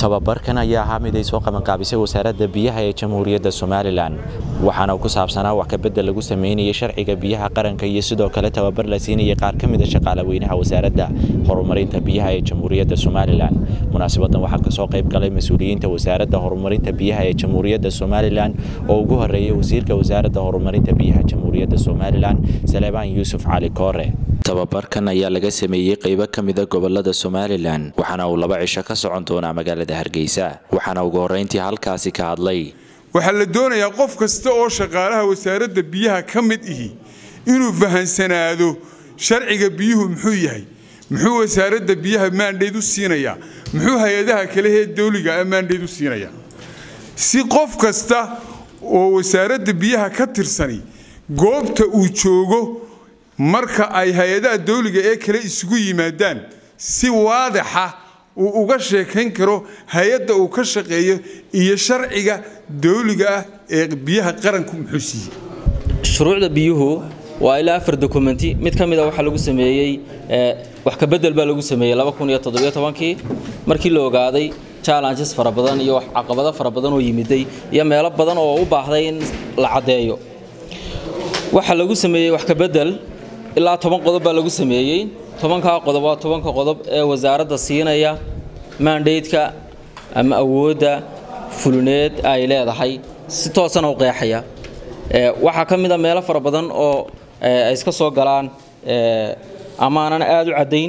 tababarkan ayaa ahaa mid ay soo qabanqaabisay wasaaradda biyaha ee jamhuuriyadda somalilan waxaana ku saabsanaa wax kabedel lagu sameynayay sharciga biyaha qaranka iyo sidoo kale tababar la siinayay qaar ka mida shaqaalaweynaha wasaaradda horumarinta biyaha ee jamhuuriyadda somalilan munaasibadan waxaa kasoo qayb galay mas-uuliyiinta wasaaradda horumarinta biyaha ee jamhuuriyadda somalilan oo ugu horeeyay wasiirka wasaaradda horumarinta biyaha jamhuuriyadda somalilan saleebaan yuusuf cali koore tababarkan ayaa laga sameeyey qaybo ka mida gobolada somalilan waxaana uu laba cisho ka socon doonaa magaalada hargeysa waxaana ugu horreyntii halkaasi ka hadlay waxaa la doonayaa qof kasta oo shaqaalaha wasaaradda biyaha ka mid ihi inuu fahansanaado sharciga biyuhu muxuu yahay muxuu wasaaradda biyaha maandhayd u siinayaa muxuu hay-adaha kalehee dawliga ah maandhayd u siinayaa si qof kasta oo wasaaradda biyaha ka tirsani goobta uu joogo marka ay hay-adaha dawliga ee kale isugu yimaadaan si waadaxa uu uga sheekayn karo hay-adda uu ka shaqeeyo iyo sharciga dawliga ah ee biyaha qaranku muxuu siiyey shuruucda biyuhu waa ilaa afar dokumenti mid ka mid a waxaa lagu sameeyey wax kabedel baa lagu sameeyey kii markii la ogaaday challenges fara badan iyo caqabado fara badan oo yimiday iyo meelo badan oo u baahday in la caddeeyo waxaa lagu sameeyey wax kabedel ilaa toban qodob baa lagu sameeyey tobankaa qodob waa tobanka qodob ee wasaaradda siinaya maandhaydka ama awoodda fulineed ay leedahay si toosana u qeexaya waxaa ka mid a meelo fara badan oo ay iska soo galaan amaanan aada u caddayn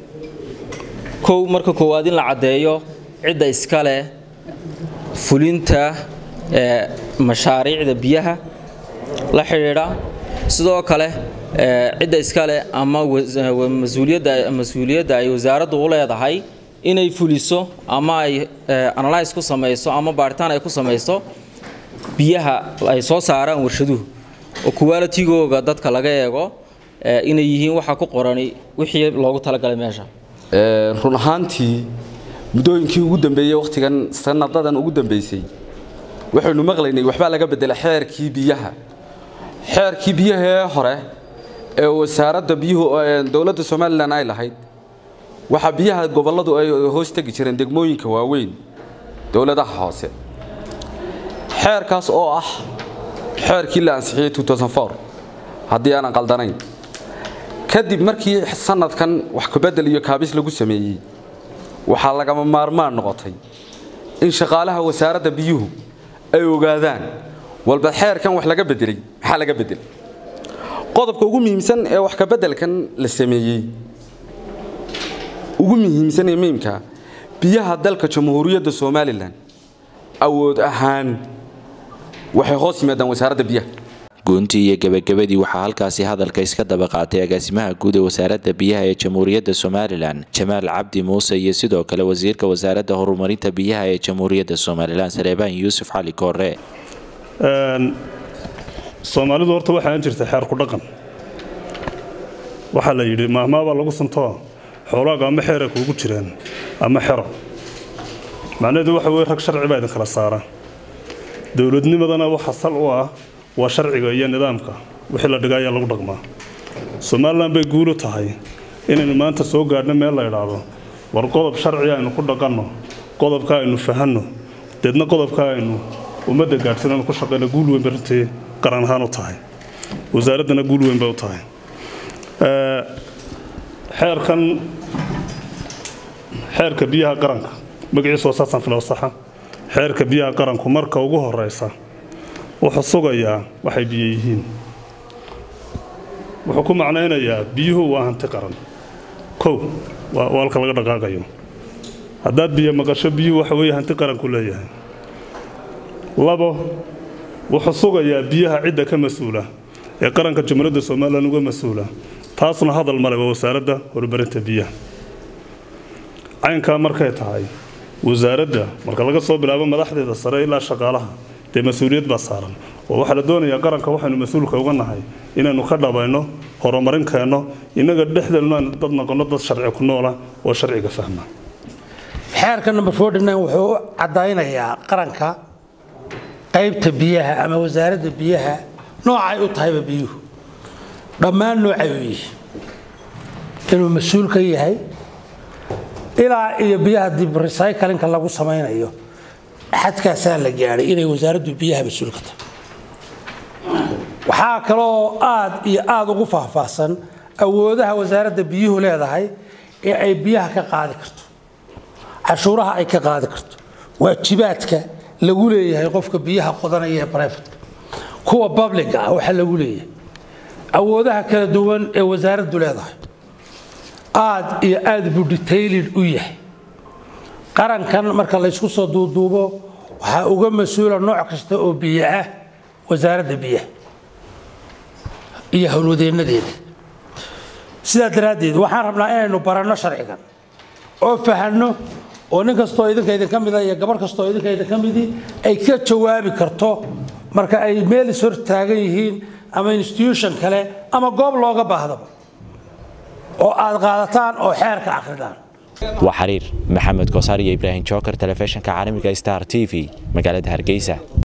kow marka koowaad in la caddeeyo cidda iska leh fulinta mashaariicda biyaha la xidhiidha sidoo kale cidda iskale ama mas-uuliyadda ay wasaaraddu u leedahay inay fuliso ama ay analyse ku samayso ama baaritaan ay ku samayso biyaha ay soo saaraan warshaduhu oo qualitigooga dadka laga eego inay yihiin waxa ku qorani wixii loogu talagalay meesha run ahaantii muddooyinkii ugu dambeeyey wakhtigan sanadadan ugu dambeysay waxaynu maqlaynay waxbaa laga bedela xeerkii biyaha xeerkii biyaha ee hore ee wasaaradda biyuhu dowladda somalilan ay lahayd waxaa biyaha gobolladu ay hoos tegi jireen degmooyinka waaweyn dowladaha hoose xeerkaas oo ah xeerkii la ansixiyey haddii aanan qaldanayn kadib markii sanadkan wax kabedel iyo kaabis lagu sameeyey waxaa lagama maarmaan noqotay in shaqaalaha wasaaradda biyuhu ay ogaadaan walba xeerkan wax laga bedelay maxaa laga bedelay qodobka ugu muhiimsan ee wax kabeddelkan la sameeyey ugu muhiimsan ee muhiimka biyaha dalka jamhuuriyadda somalilan awood ahaan waxay hoos yimaadaan wasaaradda biyaha goontii iyo gebagabadii waxaa halkaasi hadalka iska daba qaatay agaasimaha guud ee wasaaradda biyaha ee jamhuuriyadda somalilan jamaal cabdi muuse iyo sidoo kale wasiirka wasaaradda horumarinta biyaha ee jamhuuriyadda somalilan saleebaan yuusuf cali koore soomaalidu horta waxaan jirta xeer ku dhaqan waxaa la yidhi maahmaabaa lagu suntoo xoolaaga ama xeera kuugu jiraan ama xero macnaheedu waxa weye rag sharci baa idin kala saara dowladnimadana waxa sal u ah waa sharciga iyo nidaamka wixii la dhiga ayaa lagu dhaqmaa somalilan bay guulu tahay inaynu maanta soo gaadhno meel la idhaahdo war qodob sharci aynu ku dhaqanno qodobka aynu fahanno deedna qodobka aynu ummadda gaadhsiinanu ku shaqayno guul weyn bay runtii qaran ahaan u tahay wasaaraddana guul weyn bay u tahay xeerkan xeerka biyaha qaranka magaciisu waa saasan filo saxa xeerka biyaha qaranku marka ugu horeysa wuxuu sugayaa waxay biyo yihiin wuxuu ku macnaynayaa biyuhu waa hanti qaran kow waa halka laga dhaqaaqayo haddaad biyo maqasho biyuhu waxa weeye hanti qaranku leeyahay labo wuxuu sugayaa biyaha cidda ka mas-uula ee qaranka jamhuuriyadda somalilan uga mas-uula taasna hadal male waa wasaaradda horumarinta biyaha caynkaa markay tahay wasaaradda marka laga soo bilaabo madaxdeeda sare ilaa shaqaalaha dee mas-uuliyad baa saaran oo waxaa la doonayaa qaranka waxaynu mas-uulka uga nahay inaynu ka dhabayno horumarin keenno innaga dhexdeenu aynu dad noqonno dad sharci ku noola oo sharciga fahma xeerka number wuxuu u caddaynayaa qaranka qaybta biyaha ama wasaaradda biyaha noocay u tahayba biyuhu dhammaan noocay u yihiin inuu mas-uul ka yahay ilaa iyo biyaha dib recyclinka lagu samaynayo xadkaasaa la gaadhay inay wasaaraddu biyaha mas-uul ka tahay waxaa kaloo aad iyo aada ugu faahfaahsan awoodaha wasaaradda biyuhu leedahay ee ay biyaha ka qaadi karto cashuuraha ay ka qaadi karto waajibaadka lagu leeyahay qofka biyaha qodanaya ee brifatka kuwa babliga ah waxa lagu leeyahay awoodaha kala duwan ee wasaaraddu leedahay aad iyo aad buu detailid u yahay qarankan marka laysku soo duuduubo waxaa uga mas-uula nooc kasta oo biyo ah wasaaradda biyaha iyo howlwadeennadeeda sidaa daraaddeed waxaan rabnaa inaynu baranno sharcigan oo fahanno oo nin kastoo idinka idinka mida iyo gabarh kastoo idinka idinka midii ay ka jawaabi karto marka ay meel is hor taagan yihiin ama institution kale ama goob looga baahdaba oo aad qaadataan oo xeerka akhridaan waa xariir maxamed koosaar iyo ibraahim joker telefishinka caalamiga star t v magaalada hargeysa